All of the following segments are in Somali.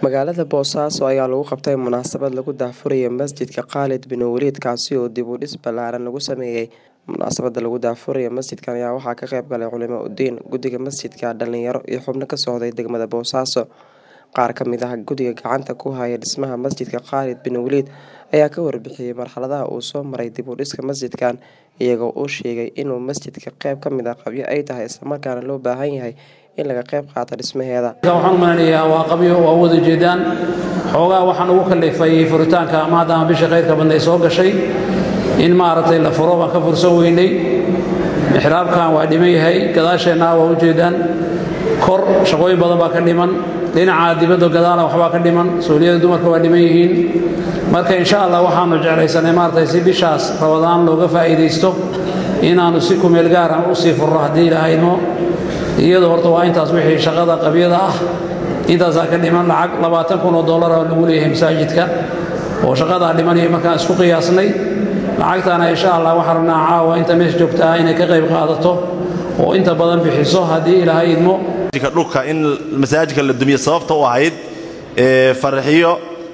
Magaalada Boosaaso ayaa lagu qabtay munaasabad lagu daahfurayo masjidka Khalid bin Waliid kaasi oo dib u dhis ballaaran lagu sameeyay. Munaasabada lagu daahfurayo masjidkan ayaa waxaa ka qayb galay culimo udiin, guddiga masjidka, dhalinyaro iyo xubno ka socday degmada Boosaaso. Qaar ka mid ah guddiga gacanta ku haya dhismaha masjidka Khalid bin Waliid ayaa ka warbixiyay marxaladaha uu soo maray dib u dhiska masjidkan, iyagoo uu sheegay inuu masjidka qayb ka mid ah qabyo ay tahay islamarkaana loo baahan yahay in laga qayb qaato dhismaheeda. waxaan u maleynayaa waa qabyo waa u wada jeedaan xoogaa waxaan ugu kallifay furitaanka maadaama bisha khayrka badnay soo gashay in maaragtay la furo baan ka fursan weynay mixraabkan waa dhiman yahay gadaasheenna waa u jeedaan kor shaqooyin badan baa ka dhiman dhinaca dibadda gadaala waxbaa ka dhiman sooliyada dumarka waa dhiman yihiin marka insha allah waxaanu jeclaysanay maaragtay si bishaas rabadaan looga faa'iidaysto inaannu si kumeel gaaran u sii furno haddii ilaahayno iyadoo horta waa intaas wixii shaqada qabyada ah intaasaa ka dhiman lacag labaatan kun oo dollar oo lagu leeyahay masaajidka oo shaqadaa dhimanaya markaan isku qiyaasnay lacagtaana insha allah waxaan rabnaa caawa inta meesha joogta ah inay ka qayb qaadato oo inta badan bixiso haddii ilaahay idmo dhulka in masaajidka la dumiyo sababta u ahayd farxiyo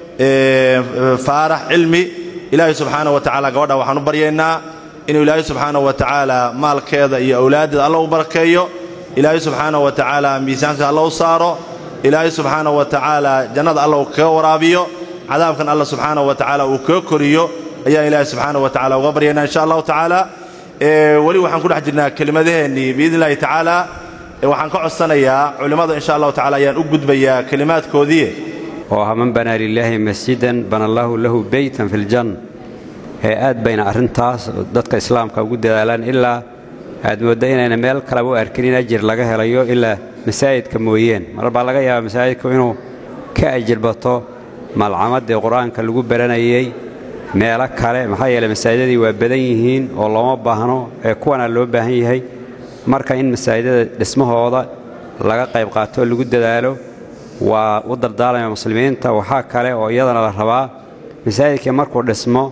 faarax cilmi ilaahay subxaana wa tacaala gabadha waxaan u baryaynaa inuu ilaahay subxaana wa tacaala maalkeeda iyo awlaaddeeda alla u barakeeyo ilaahay subxaana wa tacaala miisaanka alla u saaro ilaahay subxaana wa tacaala jannada alla uu kaga waraabiyo cadaabkan alla subxaana wa tacaala uu kaga koriyo ayaan ilaahay subxaana wa tacala uga baryaynaa insha allahu tacaala weli waxaan ku dhex jirnaa kelimadeheennii biidni illahi tacaala waxaan ka codsanayaa culimmada insha allahu tacala ayaan u gudbayaa kelimaadkoodii oo haman banaa lilaahi masjidan bana allaahu lahu beytan fi ljanna ee aad bayna arrintaas dadka islaamka ugu dadaalaan ilaa aad moodda inayna meel kaleba u arkin in ajir laga helayo ilaa masaajidka mooyeen mar baa laga yaabaa masaajidku inuu ka ajirbato malcamaddii qur-aanka lagu baranayey meelo kale maxaa yeele masaajidadii waa badan yihiin oo looma baahno ee kuwanaa loo baahan yahay marka in masaajidada dhismahooda laga qayb qaato oo lagu dadaalo waa u dardaalaya muslimiinta waxaa kale oo iyadana la rabaa masaajidkii markuu dhismo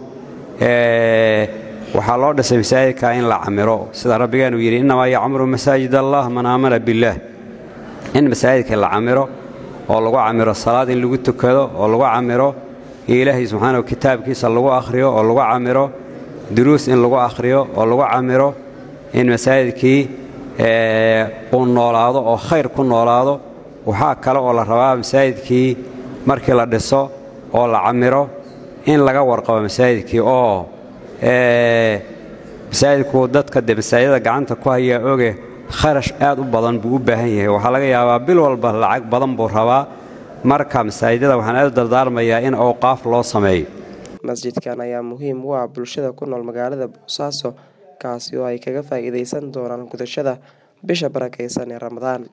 waxaa loo dhisay masaajidka in la camiro sida rabbigeenu yidhi innamaa yacmuru masaajid allah man aamana billaah in masaajidka la camiro oo lagu camiro salaad in lagu tukado oo lagu camiro ilaahay subxaanahu kitaabkiisa lagu akhriyo oo lagu camiro duruus in lagu akhriyo oo lagu camiro in masaajidkii uu noolaado oo khayr ku noolaado waxaa kale oo la rabaa masaajidkii markii la dhiso oo la camiro in laga warqabo masaajidkii oo masaajidku dadka de masaajidada gacanta ku hayaa oge kharash aad u badan buu u baahan yahay waxaa laga yaabaa bil walba lacag badan buu rabaa marka masaajidada waxaan aad u dardaarmayaa in awqaaf loo sameeyo masjidkan ayaa muhiim u ah bulshada ku nool magaalada boosaaso kaasi oo ay kaga faa'iidaysan doonaan gudashada bisha barakaysan ee ramadaan